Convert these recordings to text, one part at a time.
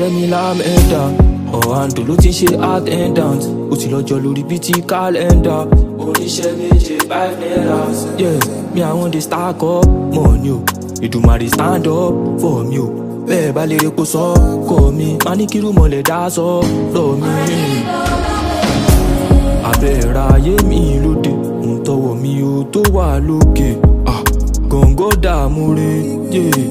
ọ̀rẹ́ mi lámẹ́ta ọ̀hàndò ló ti ń ṣe attendant ó ti lọ́jọ́ lórí bíi ti kálẹ́ndà oníṣẹ́ méje five naira yeah mi àwọn dey stack up money o ìdùmarè stand up for me o bẹ́ẹ̀ bá lè repo sọ kọ́ mi máa ní kírú mọ̀lẹ́ dá sọ lọ́ mi abẹ́ra ayé mi lóde ń tọwọ́ mi ò tó wà lókè ah, gọ̀ǹgọ̀ dààmú re yeah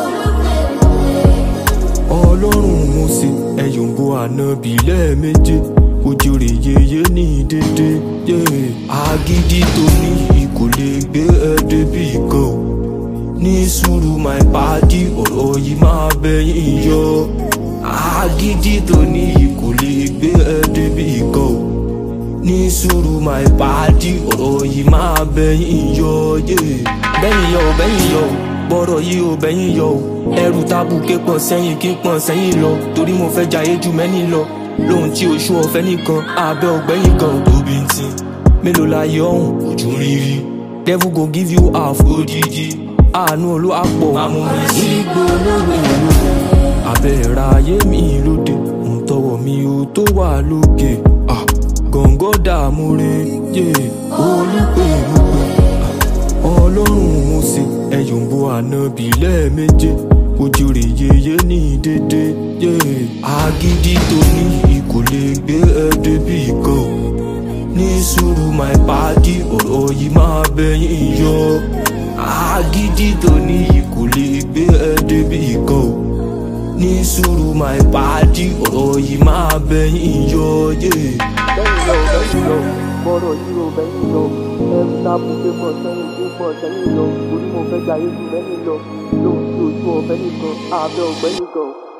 ọlọ́run mo ṣe ẹ̀yọ̀ǹbó ànábì lẹ́ẹ̀méje ojú rẹ̀ yeye ní dédé agídí tó ní kò lè gbé ẹ débi kan o ní sùúrù my padi ọ̀rọ̀ yìí máa bẹ̀yìn yọ agídí tó ní kò lè gbé ẹ débi kan o ní sùúrù my padi ọ̀rọ̀ yìí máa bẹ̀yìn yọ bẹ́yìn yọ bẹ́yìn yọ bọ́rọ̀ yìí ò bẹ́yìn yọ o ẹrù tábù ké pọ̀ sẹ́yìn kí pọ̀ sẹ́yìn lọ torí mo fẹ́ jayé ju mẹ́ni lọ lóhun tí oṣù ọ̀fẹ́ nìkan abẹ́ ọ̀gbẹ́yìn kan tóbi ń tin mélòó la yọ ọ̀hún ojú rírí devil go give you half odidi àánú olúwàpọ̀ àmúmi sí gbólóhùn èlò abẹ́ra ayé mi lóde ń tọwọ́ mi ò tó wà lókè ah, gọ̀ǹgọ̀ dààmú re olùpẹ̀ lùpẹ̀ ọlọ́run mo ṣe ẹ̀yọ̀ǹbó ànábì lẹ́ẹ̀méje ojú rẹ̀ yeye ní dédé agídí tó ní kò lè gbé ẹ débi kan ní sùúrù my padi ọ̀rọ̀ yìí máa bẹ̀yìn yọ agídí tó ní kò lè gbé ẹ débi kan ní sùúrù my padi ọ̀rọ̀ yìí máa bẹ̀yìn yọ. bẹ́yìn lọ bẹ́yìn lọ bọ́rọ̀ yìí ò bẹ́yìn lọ ẹrù tábù pé pọ̀ sẹ́yìn pé pọ̀ sẹ́yìn lọ torí mo fẹ́ jayé ju mẹ́ni lọ lóhun tí ojú ọ̀fẹ́ nìkan abẹ́ ọ̀gbẹ́ nìkan.